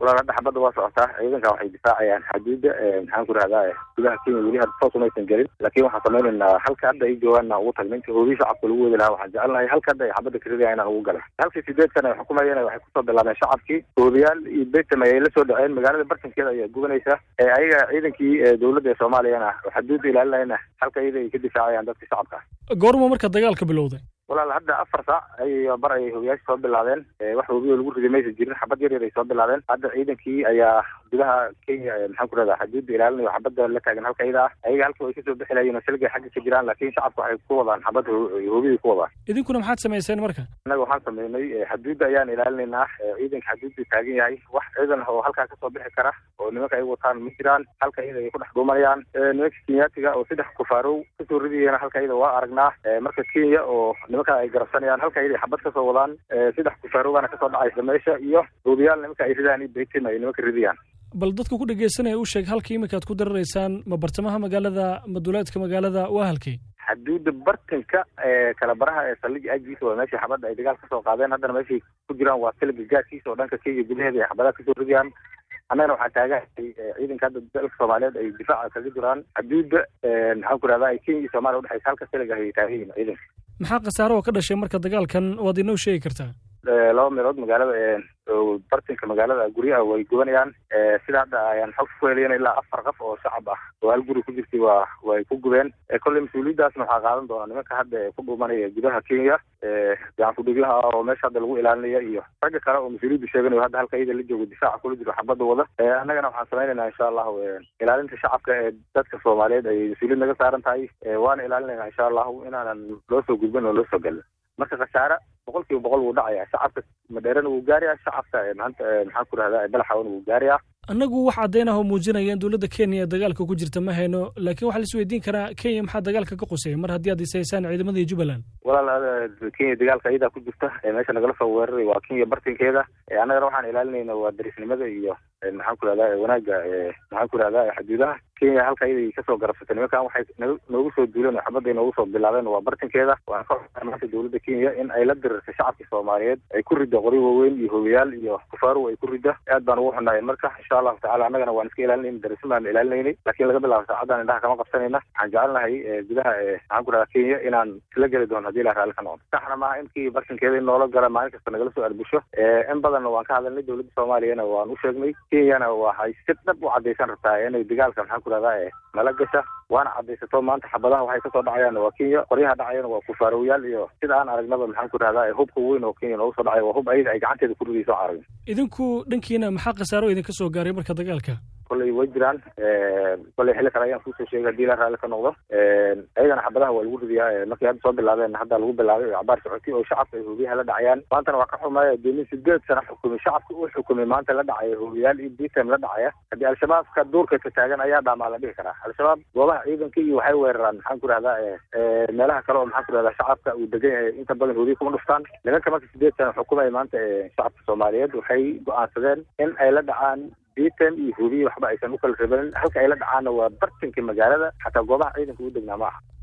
walaal hadda xabadda waa socotaa ciidanka waxay difaacayaan xaduudda maxaan ku rahdaa gudaha kenya weli hadda toos umaysan gelin laakiin waxaan samaynaynaa halka hadda ay joogaanna ugu tagna inta hoobiyi shacabka lagu wadi lahaa waxaan jecelnahay halka hadda ay xabadda karidaya inaan ugu gala halkii sideed sana ay xukumayeen waxay kusoo bilaabeen shacabkii hoobiyaal iyo betam ayay la soo dhaceen magaalada bartankeeda ayaa gubanaysa ayaga ciidankii dowladda ee soomaaliyana xaduudda ilaalinayna halka iyada ay ka difaacayaan dadka shacabka goorma marka dagaalka bilowday walaal hadda afar saac ay bar ayay hobiyaasha soo bilaabeen wax hobiyo lagu ridi maysa jirin xabad yar yar ay soo bilaabeen hadda ciidankii ayaa gudaha kenya maxaan ku rahdaa xaduudda ilaalinayo xabadda la taagan halka iyada ah ayaga halka way kasoo bixi lahayen oo silgay xagga ka jiraan laakiin shacabka waxay ku wadaan xabad hobiyay ku wadaan idinkuna maxaad samayseen marka innaga waxaan sameynay xaduudda ayaan ilaalinaynaa ciidanka xaduudda taagan yahay wax ciidan oo halkaa kasoo bixi kara oo nimanka ay wataan ma jiraan halka iyada ay ku dhex dhuumanayaan nimanka kenyaatiga oo saddex kufaarow kasoo ridayana halka iyada waa aragnaa marka kenya oo nimanka ay garabsanayaan halka iyada xabad kasoo wadaan saddex kufaarowgana kasoo dhacaysa meesha iyo hoobiyaal nimanka ay ridaan iyo baytin ay nimanka ridayaan bal dadka ku dhegeysanaya u sheeg halka iminka ad ku dararaysaan ma bartamaha magaalada ma duleedka magaalada waa halkay xaduudda bartanka ee kala baraha ee saldhiga aagiisa waa meeshii xabadda ay dagaal kasoo qaadeen haddana meeshay ku jiraan waa siliga gaadkiisa oo dhanka kenya gudaheeda ay xabadaha kasoo ridayaan annagana waxaa taagahay ciidanka hadda dalka soomaaliyeed ay difaaca kaga jiraan xaduudda maxaan ku rahdaa kenya iyo soomaliya udhexaysa halka siliga ay taagan yihin ciidanka maxaa khasaaro oo ka dhashay marka dagaalkan waad inoo sheegi kartaa laba meelood magaalada bartinka magaalada guryaha way gubanayaan sida hadda ayaan xog ku helayan ilaa afar qof oo shacab ah oo hal guri ku jirtay waa way ku gubeen kolley mas-uuliyaddaasna waxaa qaadan doonaa nimanka hadda ku dhuumanaya gudaha kenya gacan kudhiglaha ah oo meesha hadda lagu ilaalinaya iyo ragga kale oo mas-uuliyadda sheeganayo hadda halka iyada la joogo difaaca kula jiro xabadda wada annagana waxaan samaynaynaa insha allahu ilaalinta shacabka ee dadka soomaaliyeed ay mas-uuliyad naga saaran tahay waana ilaalinaynaa insha allahu inaanan loo soo gudbin oo loo soo gelin marka khasaare boqol kiiba boqol wuu dhacaya shacabka madheerana wuu gaaraya shacabka maanta maxaan ku rahdaa balaxawana wuu gaaraya annagu wax caddayn ah oo muujinaya in dowladda kenya dagaalka ku jirta ma hayno laakiin waxaa la isweydiin karaa kenya maxaa dagaalka ka qusaya mar haddii aad isaysaan ciidamadii jubbaland walaal kenya dagaalka iyadaa ku jirta meesha nagala soo weeraray waa kenya bartinkeeda annagana waxaan ilaalinayna waa darisnimada iyo maxaan ku rahdaa wanaagga maxaan ku rahdaa xuduudaha kenya halka iyaday kasoo garabsatay nimankan waxay noogu soo duuleen oo xabadday noogu soo bilaabeen waa bartinkeeda waan ka xunaa maanta dowladda kenya in ay la dirirtay shacabka soomaaliyeed ay ku ridda qori waaweyn iyo hogayaal iyo kufaarow ay ku ridda aad baan ugu xunaayeen marka insha allahu tacala annagana waan iska ilaalinayna darisma baan ilaalinaynay laakiin laga bilaabo saacadan indhaha kama qabsanayna waxaan jecelnahay gudaha maxaan ku rahdaa kenya inaan isla geli doono hadii ilaha raalli ka noqdo saxna maaha inkii bartinkeeda in noola gala maalin kasta nagala soo arbusho in badanna waan ka hadalnay dowladda soomaaliyana waan u sheegnay kenyana waxay si dhab u caddaysan rabtaa inay dagaalka maxaan ku rahdaa nala gasha waana caddaysato maanta xabadaha waxay kasoo dhacayaan waa kenya qoryaha dhacayana waa kufaarowyaal iyo sida aan aragnaba maxaan ku rahdaa hubka weyn oo kenya noogu soo dhacay waa hub ayada ay gacanteeda ku ridayso aragn idinku dhankiina maxaa khasaaro idinka soo gaaray marka dagaalka kolley way jiraan kolley xilli kale ayaan kuusoo sheegay hadii la raalli ka noqdo ayagana xabadaha waa lagu ridiyaa markay hadda soo bilaabeen hadda lagu bilaabay oo cabaar socotay oo shacabka ay hoobiyaha la dhacayaan maantana waa ka xumaya doomin sideed sana xukumay shacabka uu xukumay maanta la dhacaya hoobiyaal iyo bitam la dhacaya haddii al-shabaabka duurka ka taagan ayaa dhaamaa la dhihi karaa al-shabaab goobaha ciidanka iyo waxay weeraraan maxaan ku rahdaa meelaha kale oo maxaan ku rahdaa shacabka uu degan yahay inta badan hoobiya kuma dhuftaan nimanka marka sideed sana xukumaya maanta shacabka soomaaliyeed waxay go-aansadeen in ay la dhacaan bitan iyo hoobiya waxba aysan u kala rebanin halka ay la dhacaanna waa bartanka magaalada xataa goobaha ciidanka u degnaa ma aha